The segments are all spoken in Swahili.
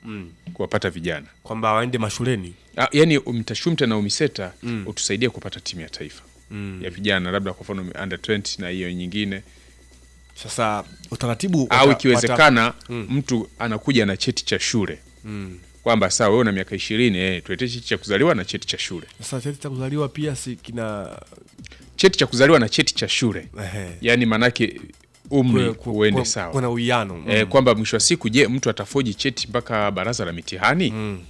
kuwapata vijana kwamba waende mashuleni Ah, yani UMITASHUMTA na UMISETA utusaidie kupata timu ya taifa ya vijana, labda kwa mfano under 20 na hiyo nyingine, sasa utaratibu au wata- ikiwezekana mtu anakuja na cheti cha shule kwamba sawa, wewe una miaka ishirini eh, tuletee cheti cha kuzaliwa na cheti cha shule, wata- sasa cheti cha kuzaliwa pia si kina cheti cha kuzaliwa na cheti cha shule, ehe, yani maanake umri kuwe- ku- uende kuwe- sawa kuna uwiano mm. eh, kwamba mwisho wa siku, je, mtu atafoji cheti mpaka baraza la mitihani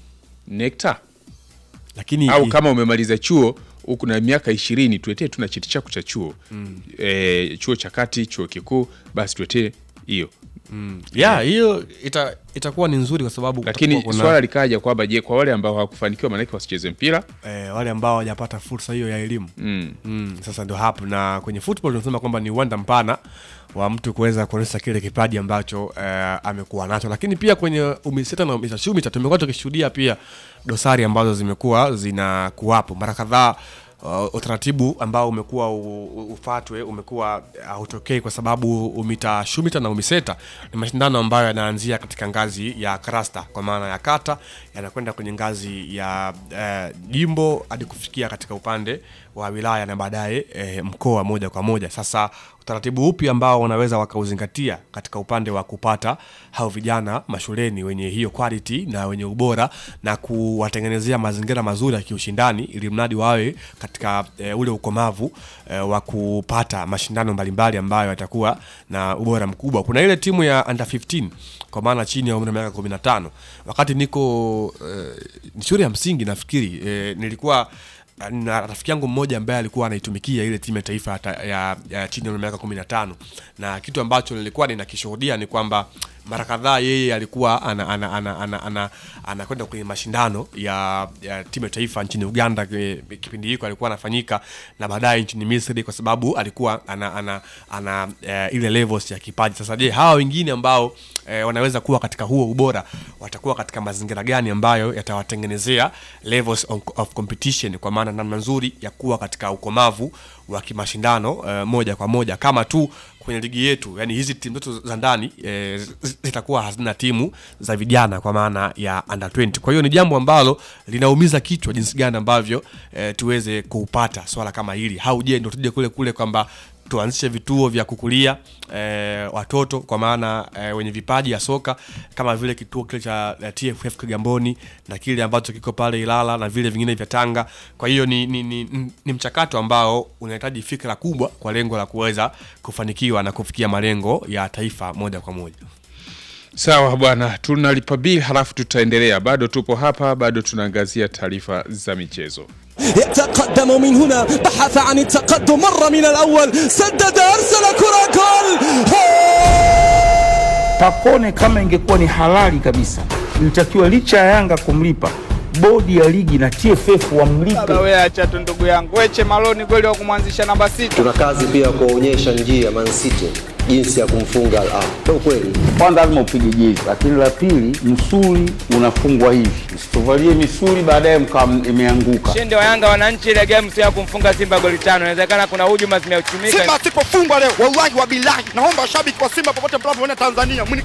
NECTA lakini au i- kama umemaliza chuo huku na miaka ishirini tuletee tu na cheti chako cha chuo e, chuo cha kati chuo kikuu basi tuletee hiyo ya hiyo ita, itakuwa ni nzuri kwa sababu lakini kutakuwa kuna- swala likaja kwamba je kwa wale ambao hawakufanikiwa maanake wasicheze mpira eh, wale ambao hawajapata fursa hiyo ya elimu mm. mm, sasa ndio hapo na kwenye football tunasema kwamba ni uwanda mpana wa mtu kuweza kuonyesha kile kipaji ambacho eh, amekuwa nacho lakini pia kwenye umiseta na umitashumita tumekuwa tukishuhudia pia dosari ambazo zimekuwa zinakuwapo mara kadhaa Uh, utaratibu ambao umekuwa u- u- ufatwe umekuwa hautokei kwa sababu umita shumita na umiseta ni mashindano ambayo yanaanzia katika ngazi ya krasta kwa maana ya kata yanakwenda kwenye ngazi ya eh, jimbo hadi kufikia katika upande wa wilaya na baadaye eh, mkoa moja kwa moja sasa utaratibu upi ambao wanaweza wakauzingatia katika upande wa kupata hao vijana mashuleni wenye hiyo quality na wenye ubora na kuwatengenezea mazingira mazuri ya kiushindani ili mradi wawe katika e, ule ukomavu e, wa kupata mashindano mbalimbali ambayo yatakuwa na ubora mkubwa kuna ile timu ya under 15 kwa maana chini ya umri wa miaka 15 wakati niko e, ni shule ya msingi nafikiri e, nilikuwa na rafiki yangu mmoja ambaye alikuwa anaitumikia ile timu ya taifa ya, ta- ya, ya chini ya miaka 15 na kitu ambacho nilikuwa ninakishuhudia ni kwamba mara kadhaa yeye alikuwa anakwenda ana, ana, ana, ana, anakwenda kwenye mashindano ya, ya timu ya taifa nchini Uganda ki- kipindi hiko alikuwa anafanyika na baadaye nchini Misri kwa sababu alikuwa ana, ana, ana eh, ile levels ya kipaji. Sasa je, hawa wengine ambao eh, wanaweza kuwa katika huo ubora watakuwa katika mazingira gani ambayo yatawatengenezea levels of, of competition kwa maana namna nzuri ya kuwa katika ukomavu wa kimashindano eh, moja kwa moja kama tu kwenye ligi yetu yani hizi timu zetu za ndani eh, zi- zitakuwa hazina timu za vijana kwa maana ya under 20 kwa hiyo ni jambo ambalo linaumiza kichwa jinsi gani ambavyo eh, tuweze kupata swala kama hili au je ndo tuje kule kule kwamba tuanzishe vituo vya kukulia eh, watoto kwa maana eh, wenye vipaji ya soka kama vile kituo kile cha eh, TFF Kigamboni na kile ambacho kiko pale Ilala na vile vingine vya Tanga. Kwa hiyo ni, ni, ni, ni mchakato ambao unahitaji fikra kubwa kwa lengo la kuweza kufanikiwa na kufikia malengo ya taifa moja kwa moja. sawa bwana tunalipa bili halafu tutaendelea bado tupo hapa bado tunaangazia taarifa za michezo يتقدم من هنا بحث عن التقدم مر من الأول سدد أرسل كرة جول Pacone kama ingekuwa ni halali kabisa, ilitakiwa licha ya Yanga kumlipa, bodi ya ligi na TFF wamlipe. Baba wewe acha tu ndugu yangu. Weche Maloni kweli wa kumwanzisha namba sita. tuna kazi pia ya kuwaonyesha njia Man City jinsi ya kumfunga Al Ahly. Ndio kweli. Kwanza lazima upige jezi, lakini la pili, msuli unafungwa hivi, msituvalie misuli baadaye mkawa imeanguka. Ushindi wa Yanga wananchi ile game sio ya kumfunga Simba goli tano. Inawezekana kuna hujuma zimeuchumika. Simba asipofungwa leo, wallahi wa bilahi, naomba washabiki wa Simba popote mnapoona Tanzania,